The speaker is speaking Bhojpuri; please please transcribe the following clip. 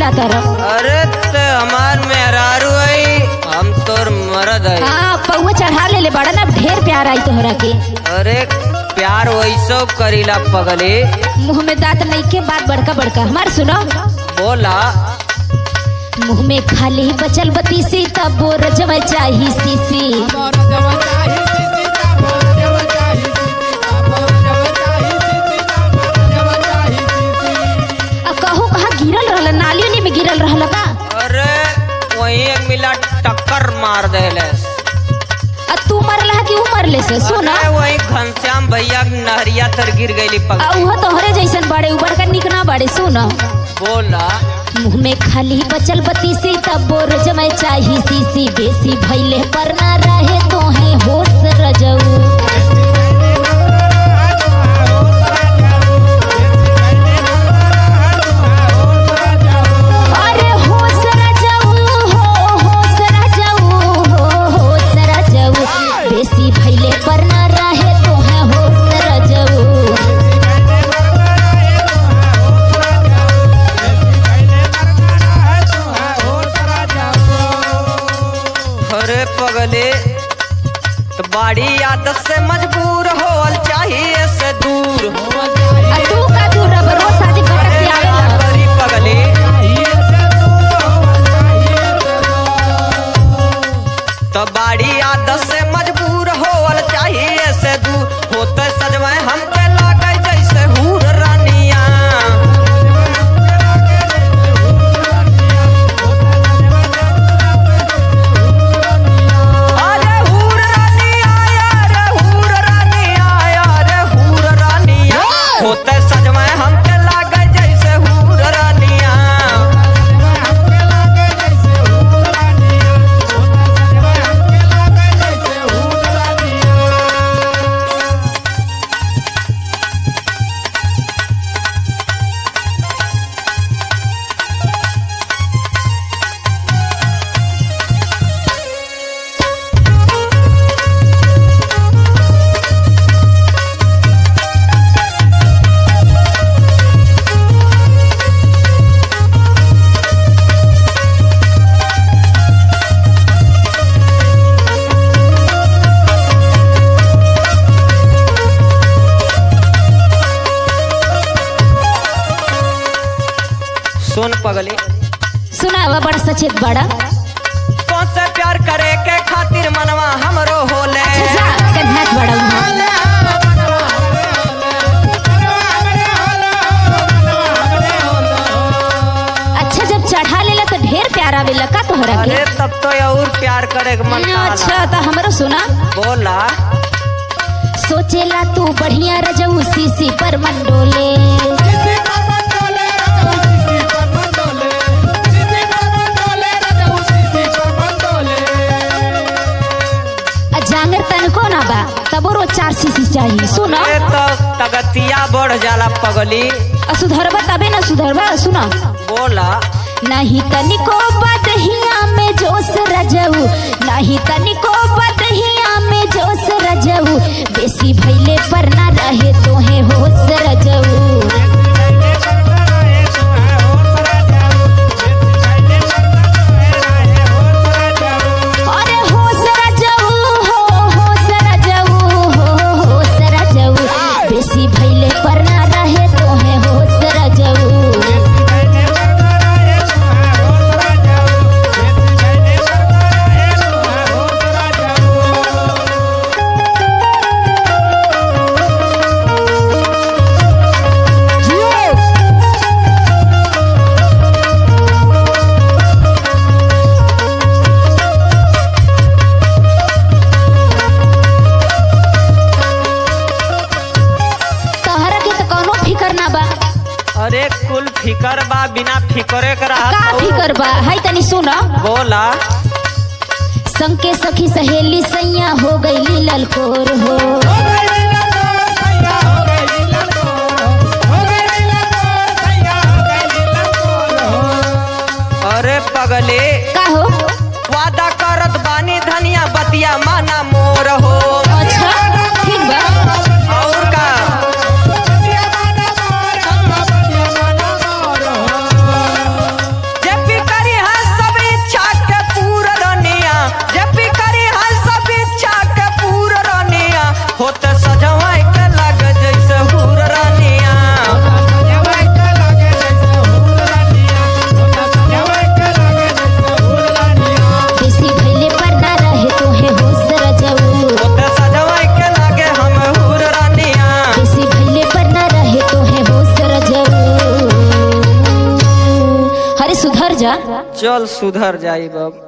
जाता रह अरे ते हमार मेहरारू है हम तोर मरद है हाँ पौवा चढ़ा ले ले बड़ा ना ढेर प्यार आई तोहरा के अरे प्यार वैसो करीला पगले मुंह में दांत नहीं के बात बड़का बड़का हमार सुनो बोला मुंह में खाली बचल बतीसी तब वो रजवा चाही सीसी आ कहू कहाँ गिरल रहल नाली उली में गिरल रहल का अरे वही एक मिला टक्कर मार देले आ तू मरला कि ऊ मरले से सुना अरे वही घनश्याम भैया के नहरिया तर गिर गईली आ पगले उहो तोहरे जैसन बड़े ऊ बड़का निक ना बड़े सुन बोला मुंह में खाली बचल बतीसी तब वो रजवा चाही सीसी बेसी भैले पर ना रहे तो है होश रजऊ अरे होश रजऊ हो होश रजऊ हो होश रजऊ बेसी भैले पर ना रहे तो है होश रजऊ अरे पगले तो बाड़ी आदत से मजबूर होल चाहिए से दूर आ तू का तू रब रोज शादी भटक के आवेला करी पगले तो बाड़ी आदत से मजबूर होल चाहिए से दूर होते सजवाए हमके लागे जैसे हूर रानिया अरे हूर रानिया रे हूर रानिया रे हूर रानिया होते सजवाए हमके लागे जैसे हूर रानिया सुन पगले सुनावा बड़ा सचेत बड़ा कौन से प्यार करे के खातिर मनवा हमरो होले अच्छा जा कन्हात बड़ा उहाँ अच्छा जब चढ़ा लेला तो ढेर प्यार आवेला का तोहरा के अरे तब तो और प्यार करे के मन अच्छा काला तो हमरो सुना बोला सोचेला तू बढ़िया रजऊ सीसी पर मंडोले आ जांगर तनको ना बा तबो रोज चार सीसी चाहिए सुना अरे तो तगतिया बढ़ जाला पगली आ सुधरबा तबे ना सुधरबा सुना बोला नहीं तनिको बदहिया में जोश रजऊ नहीं तनिको बदहिया में जोश रजऊ बेसी भैले पर ना रहे तो है होश रजऊ अरे होश रजऊ हो होश रजऊ हो होश रजऊ बेसी भैले पर ना रहे तो है होश रजऊ तहरा के तो कोनो फिकर ना बा अरे कुल फिकर बा बिना फिकरे के का रहा फिकर बा हाय तनी सुन बोला संग के सखी सहेली सैया हो गई ललकोर हो अरे पगले का हो वादा करत बानी धनिया बतिया माना मोर हो अच्छा ठीक बा और का चल सुधर जाई बब